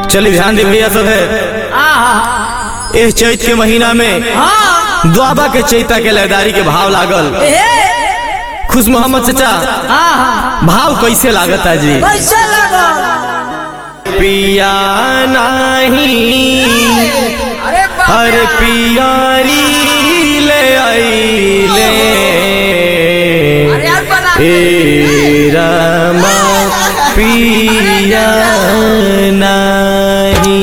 चलिए ध्यान दे भैया सब है इस चैत के महीना में हाँ द्वाबा के चैता के लयदारी के भाव लागल ए खुश मोहम्मद चचा हाँ हाँ भाव कैसे लागत है जी कैसे लगा पिया नहीं अरे बाप हर रे। पियारी ले आईले अरे यार बना ए रामा पिया नहीं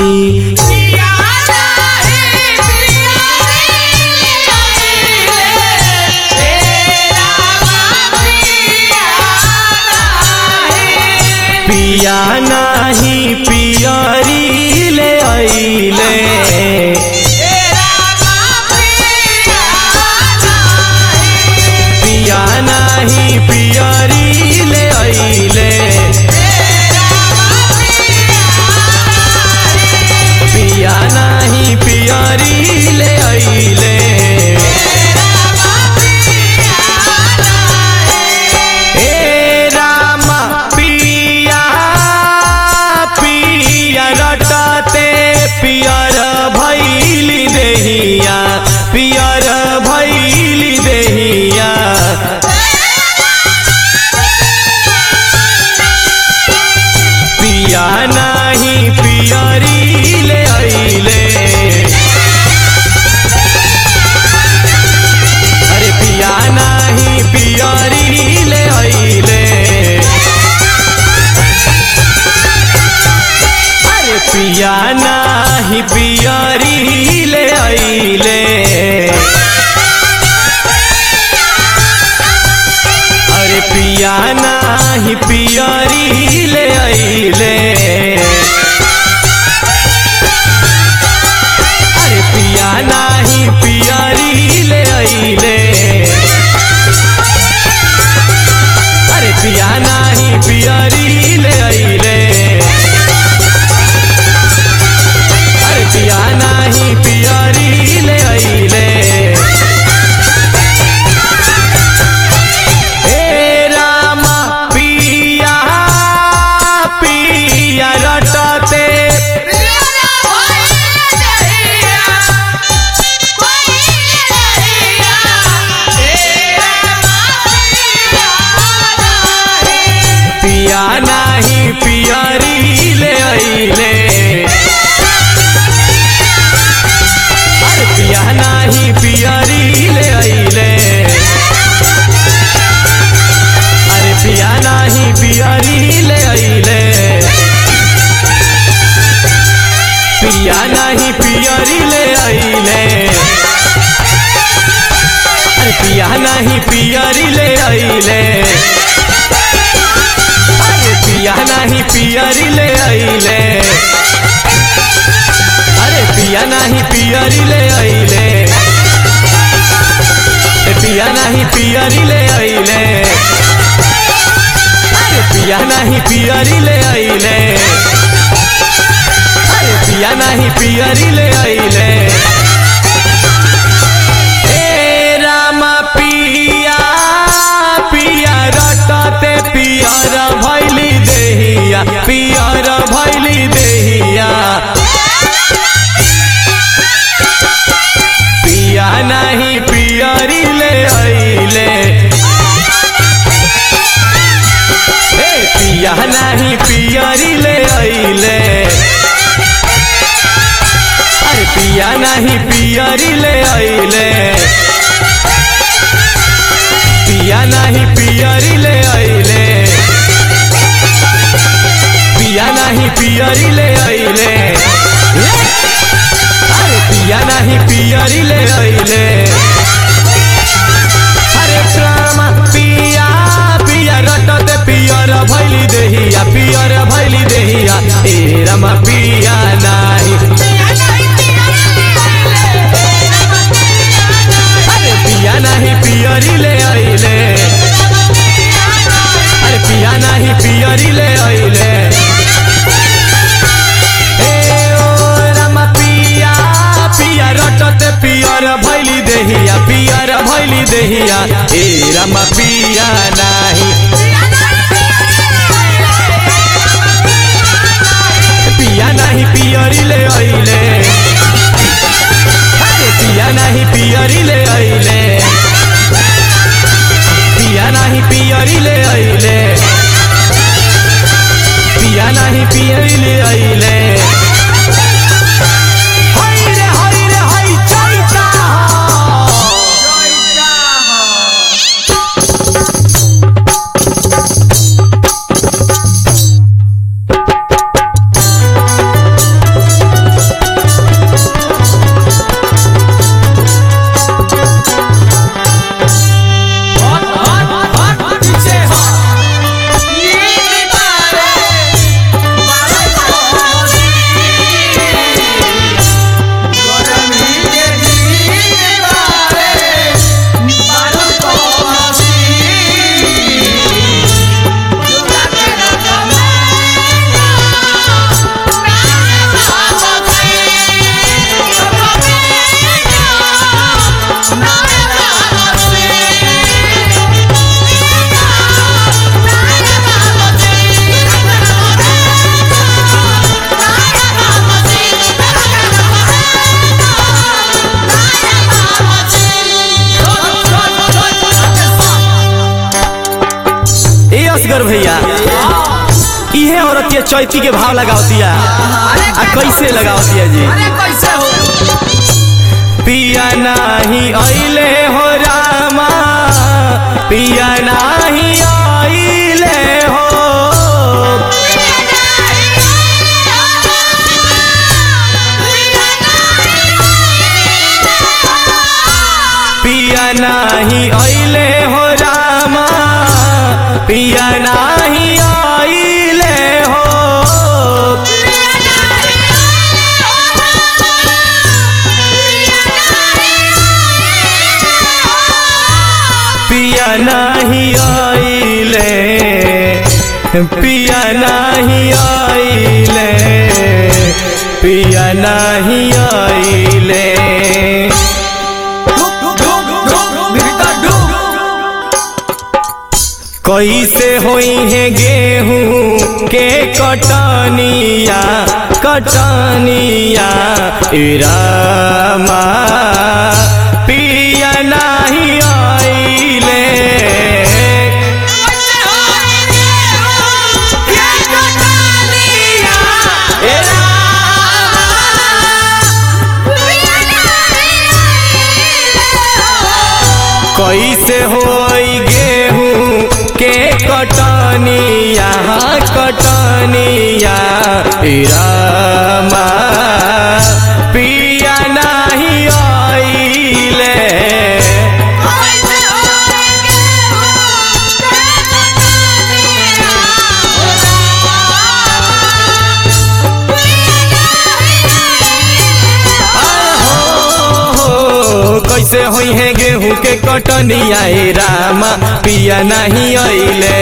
पिया नाही पियारी ले आईले पिया नाही पियारी ले आईले पिया नाही पियारी ले आईले ए रामा पिया पिया रटते पियर भैली देहिया पियर भैली देहिया पिया नाही पियरी ले आईले अरे पिया नाही पियरी ले आईले अरे पिया नाही पियरी ले आईले अरे पिया नाही पियरी ले आईले अरे पिया नाही पियरी ले आईले अरे पिया नाही पियरी ले आईले अरे पिया नाही पियरी ले आईले हे रामा पिया पिया रटते पिया नाही पियरी ले आईले अरे पिया नाही पियरी ले आईले अरे पिया नाही पियरी ले आईले पिया नाही पियरी ले आईले अरे पिया नाही पियरी ले आईले अरे पिया नाही पियरी ले आईले अरे पिया नाही पियरी ले आईले ए पिया नाही पियरी ले आईले अरे पिया नाही पियरी ले आईले अरे पिया नाही पियरी ले आईले ए रामा पिया पिया रटते पियर भैली देहिया पियर भैली देहिया पिया नहीं पियरी ले आईले ए पिया नहीं पियरी ले आईले अरे पिया नहीं पियरी ले आईले पिया नहीं पियरी ले आईले पिया नहीं पियरी ले आईले अरे पिया नहीं पियरी ले आईले अरे प्रेमा पिया पिया रटत पियर भैली देहिया पियर भैली देहिया ए रमा पिया नाही अरे पिया नहीं पियरी ले आईले अरे पिया नहीं पियरी ले आईले ए ओ रमा पिया पिया रटत पियर भैली देहिया पियर भैली देहिया ए रमा पिया नाही पिया असगर भैया इहे औरतिया चैती के भाव लगाओ दिया आ कैसे लगाओ दिया जी अरे कैसे हो पिया नाही आइले हो रामा पिया नाही आइले हो पिया नाही आइले हो रामा पिया नाही आइले हो पिया नाही आइले पिया नाही आइले पिया नाही आइले कैसे होई है गेहूं के कटनिया कटनिया इरामा पिया नाही आइले कैसे होई गेहूं के कटनिया कटनिया इरामा पिया नाही आइले हो, कैसे होई है गेहूं के कटनिया ए रामा पिया नहीं आइले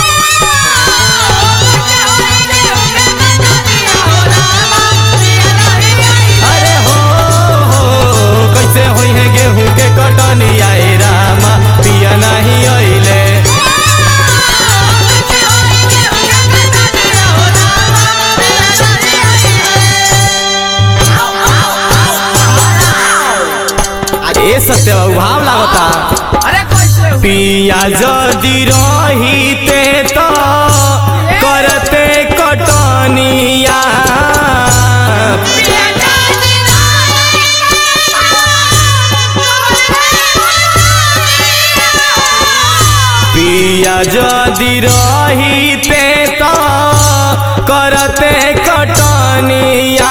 अरे हो हो, कैसे होई है गेहूं के कटनिया ए रामा पिया नहीं आइले ए सत्य भाव लागता अरे कैसे हो पिया जदि रहीते तो करते कटनिया पिया जदि रहीते तो करते कटनिया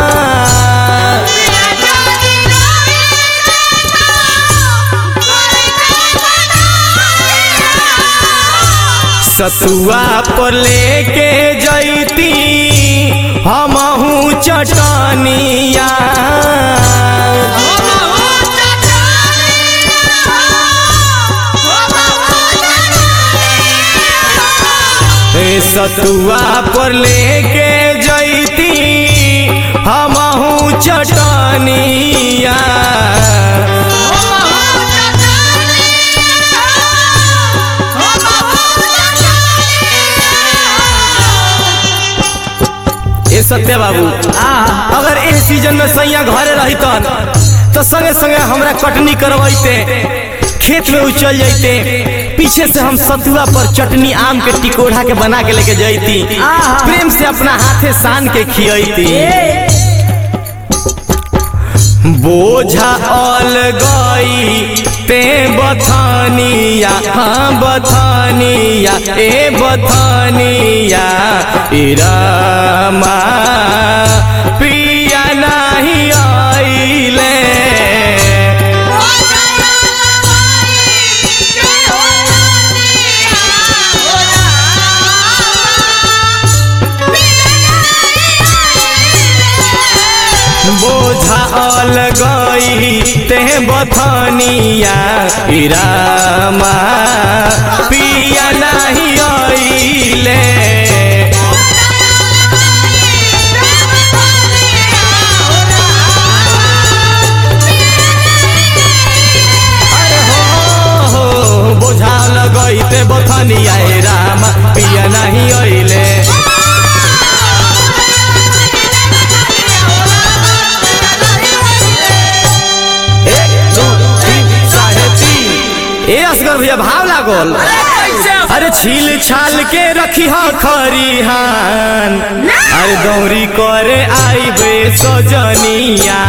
सतुआ पर लेके जैती हमहू चटनिया ए सतुआ पर लेके जैती हमहू चटनिया ए सत्य बाबू अगर ए सीजन में सैया घरे रहितन तो संगे संगे हमरा कटनी करवैते खेत में उचल जाइते पीछे से हम सतुआ पर चटनी आम के टिकोढ़ा के बना के लेके जाइती प्रेम से अपना हाथे सान के खियती बोझा ऑल गई ते बथानिया हाँ बथानिया ए बथानिया इरामा पिया नहीं आइले बोझा ऑल गई ते बथानिया इरामा पिया नहीं आइले अरे हो हो बोझा लगई ते बथानिया ए रामा पिया नहीं आइले एक दो तीन साढ़े तीन ए असगर भैया भाव लागल कैसे हो अरे अरे छील छाल के रखी हा खरिहान अरे दौरी करे आई बे सजनिया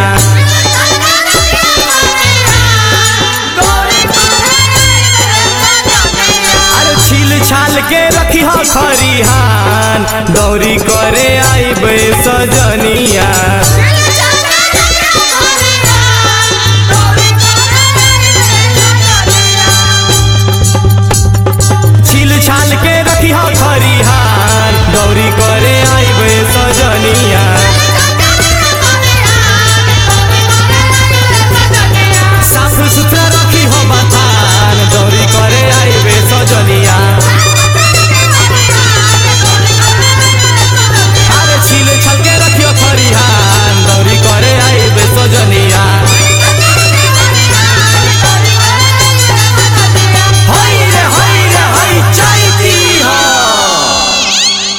अरे छील छाल के रखी हा खरिहान दौरी करे आई बे सजनिया